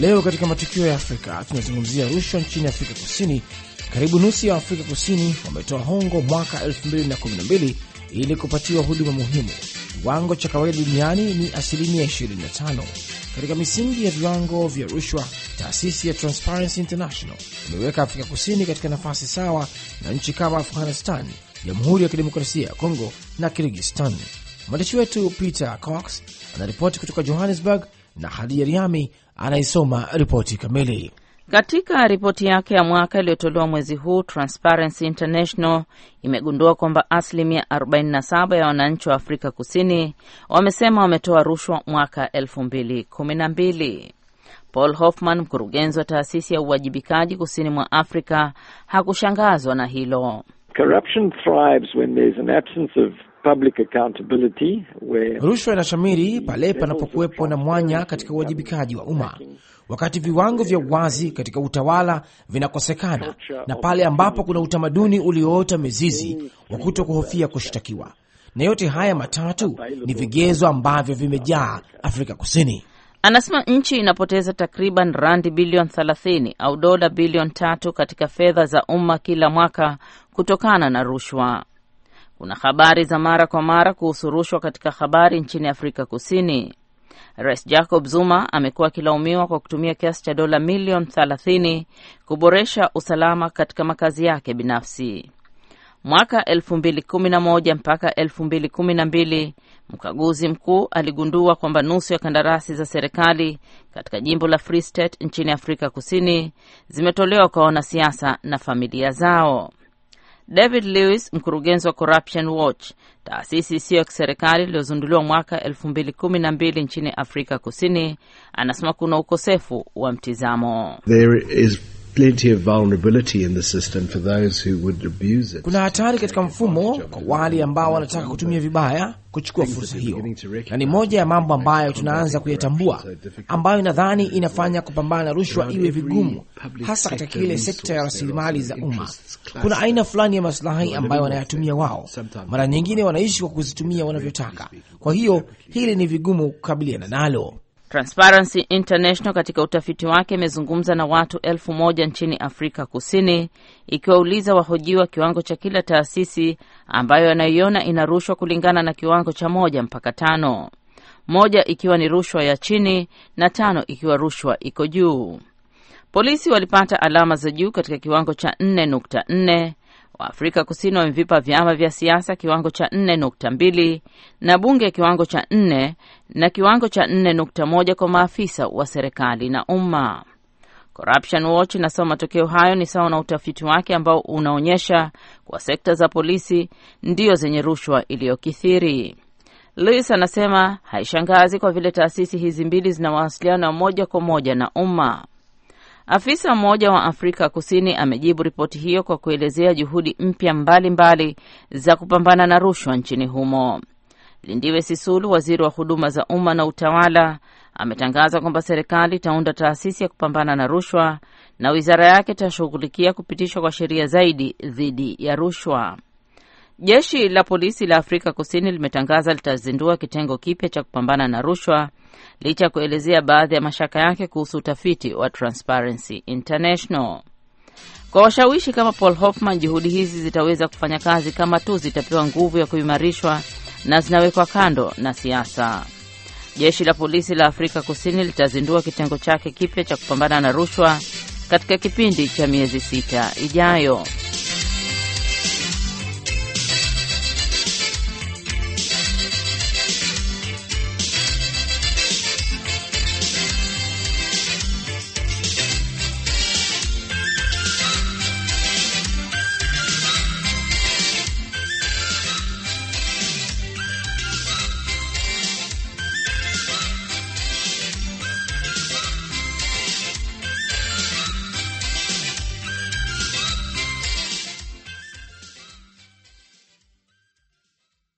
Leo katika matukio ya Afrika tunazungumzia rushwa nchini Afrika Kusini. Karibu nusu ya Afrika Kusini wametoa hongo mwaka 2012 ili kupatiwa huduma muhimu. Kiwango cha kawaida duniani ni asilimia 25. Katika misingi ya viwango vya rushwa, taasisi ya Transparency International imeweka Afrika Kusini katika nafasi sawa na nchi kama Afghanistan, Jamhuri ya Kidemokrasia ya Kongo na Kirgistan. Mwandishi wetu Peter Cox anaripoti kutoka Johannesburg na Hadia Riami anaisoma ripoti kamili. Katika ripoti yake ya mwaka iliyotolewa mwezi huu, Transparency International imegundua kwamba asilimia 47 ya wananchi wa Afrika Kusini wamesema wametoa rushwa mwaka 2012. Paul Hoffman, mkurugenzi wa taasisi ya uwajibikaji kusini mwa Afrika, hakushangazwa na hilo. Corruption thrives when there's an absence of public accountability, where Rushwa inashamiri pale panapokuwepo na mwanya katika uwajibikaji wa umma, wakati viwango vya uwazi katika utawala vinakosekana, na pale ambapo kuna utamaduni ulioota mizizi wa kuto kuhofia kushtakiwa. Na yote haya matatu ni vigezo ambavyo vimejaa Afrika Kusini. Anasema nchi inapoteza takriban randi bilioni 30 au dola bilioni tatu katika fedha za umma kila mwaka kutokana na rushwa. Kuna habari za mara kwa mara kuhusu rushwa katika habari nchini Afrika Kusini. Rais Jacob Zuma amekuwa akilaumiwa kwa kutumia kiasi cha dola milioni 30 kuboresha usalama katika makazi yake binafsi. Mwaka 2011 mpaka 2012 mkaguzi mkuu aligundua kwamba nusu ya kandarasi za serikali katika jimbo la Free State nchini Afrika Kusini zimetolewa kwa wanasiasa na familia zao. David Lewis, mkurugenzi wa Corruption Watch, taasisi isiyo ya kiserikali iliyozinduliwa mwaka 2012 nchini Afrika Kusini, anasema kuna ukosefu wa mtizamo. There is plenty of vulnerability in the system for those who would abuse it. Kuna hatari katika mfumo kwa wale ambao wanataka kutumia vibaya kuchukua fursa hiyo, na ni moja ya mambo ambayo tunaanza kuyatambua, ambayo nadhani inafanya kupambana na rushwa iwe vigumu, hasa katika kile sekta ya rasilimali za umma. Kuna aina fulani ya maslahi ambayo wanayatumia wao, mara nyingine wanaishi kwa kuzitumia wanavyotaka. Kwa hiyo hili ni vigumu kukabiliana nalo. Transparency International katika utafiti wake imezungumza na watu elfu moja nchini Afrika Kusini ikiwauliza wahojiwa kiwango cha kila taasisi ambayo anaiona ina rushwa kulingana na kiwango cha moja mpaka tano, moja ikiwa ni rushwa ya chini na tano ikiwa rushwa iko juu. Polisi walipata alama za juu katika kiwango cha 4.4. Waafrika Kusini wamevipa vyama vya siasa kiwango cha 4.2 na bunge kiwango cha 4 na kiwango cha 4.1 kwa maafisa wa serikali na umma. Corruption Watch inasema matokeo hayo ni sawa na utafiti wake ambao unaonyesha kuwa sekta za polisi ndio zenye rushwa iliyokithiri. Lewis anasema haishangazi kwa vile taasisi hizi mbili zina mawasiliano ya moja kwa moja na umma. Afisa mmoja wa Afrika Kusini amejibu ripoti hiyo kwa kuelezea juhudi mpya mbalimbali za kupambana na rushwa nchini humo. Lindiwe Sisulu, waziri wa huduma za umma na utawala, ametangaza kwamba serikali itaunda taasisi ya kupambana na rushwa na wizara yake itashughulikia kupitishwa kwa sheria zaidi dhidi ya rushwa. Jeshi la polisi la Afrika Kusini limetangaza litazindua kitengo kipya cha kupambana na rushwa licha ya kuelezea baadhi ya mashaka yake kuhusu utafiti wa Transparency International. Kwa washawishi kama Paul Hoffman, juhudi hizi zitaweza kufanya kazi kama tu zitapewa nguvu ya kuimarishwa na zinawekwa kando na siasa. Jeshi la polisi la Afrika Kusini litazindua kitengo chake kipya cha kupambana na rushwa katika kipindi cha miezi sita ijayo.